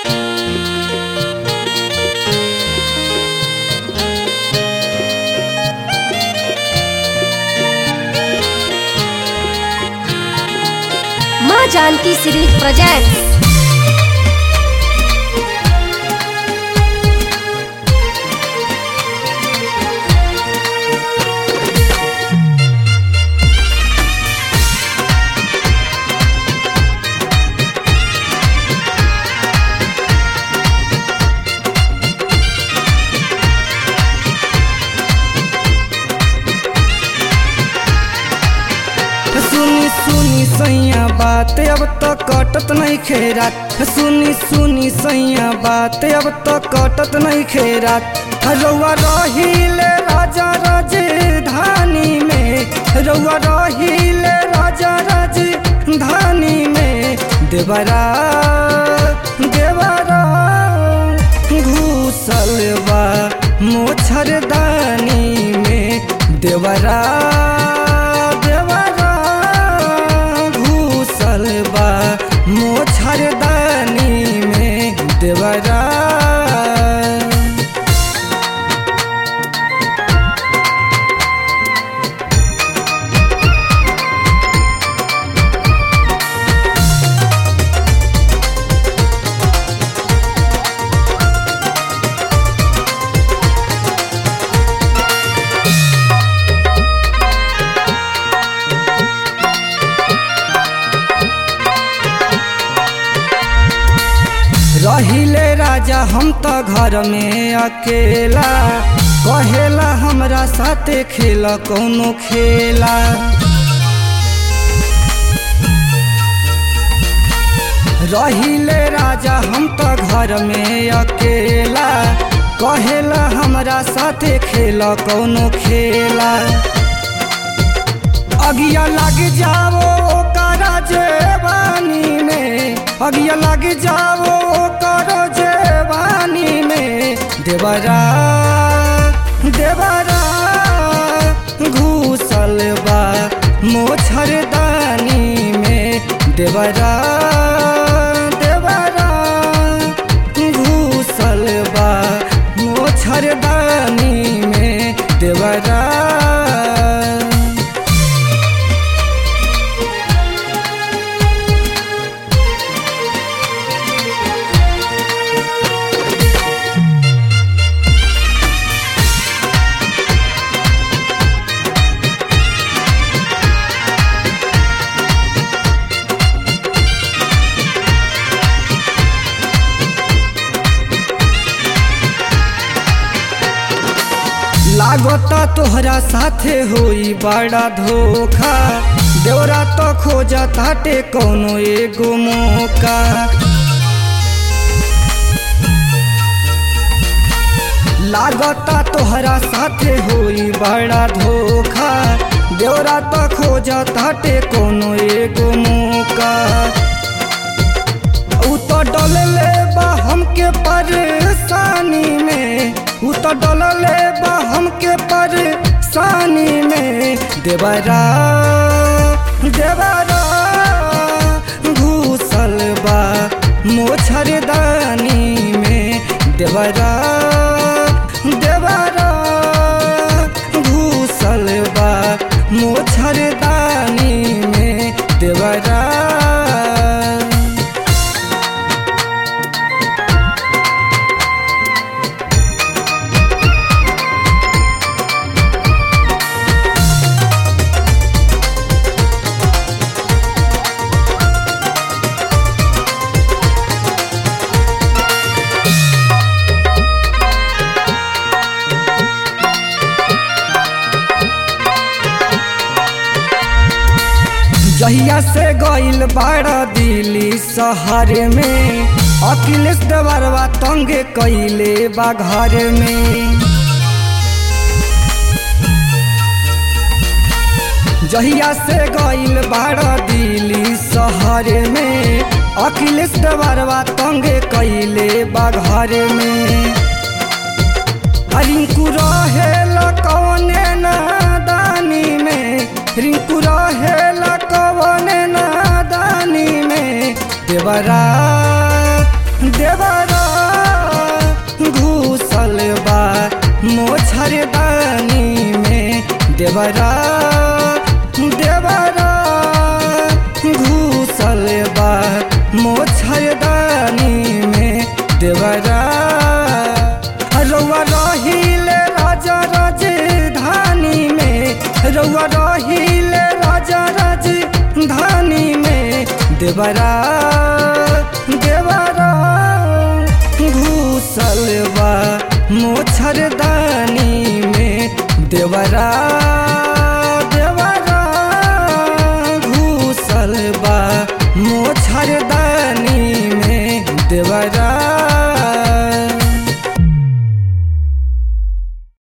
माँ Janaki series presents सुनी सुनी सैया बात अब तो कटत नहीं खेरात सुनी सुनी सैया बात अब तो कटत नहीं खेरात रउआ रहिले राजा राजधानी में रउआ रहिले राजा राजधानी में देवरा देवरा घूसल बा मोछरदानी में देवरा देवरा घूसल बा मोछरदानी में देवरा रहिले राजा हम तो घर में अकेला कहेला हमरा साथे खेल कौनो खेला रहिले राजा हम तो घर में अकेला कहेला हमरा साथे खेल कौनो खेला अगिया लग जाओ ओकरा जेवानी में अगिया लग जाओ ओकरा जेवानी में देवरा देवरा घूसल बा मोछरदानी में देवरा देवरा घूसल बा मोछरदानी में देवरा लागता तोहरा साथे होई बड़ा धोखा देवरा तो खोजा ताटे कौनो एगो मौका लागता तोहरा साथे होई बड़ा धोखा देवरा तो खोजा ताटे कौनो एगो मौका उ तो डलले बा हमके परेशानी में उ तो डलले बा हमके परेशानी में देवरा देवरा घूसल बा मोछरदानी में देवरा देवरा घूसल बा मोछरदानी में देवरा जहिया से गइल बाड़ा दिल्ली शहर में अखिलेश देवरवा तंगे कैले बा घर में जहिया से गइल बाड़ा दिल्ली शहर में अखिलेश देवरवा तंगे कैले बा घर में रिंकू रहेला कौने नादानी में रिंकू रहेला कौने नादानी में देवरा देवरा देवरा देवरा घूसल बा मोछरदानी में देवरा रउआ रहिले राजा राजधानी में रउआ रहिले राजा राजधानी में देवरा देवरा घूसल बा मोछरदानी में देवरा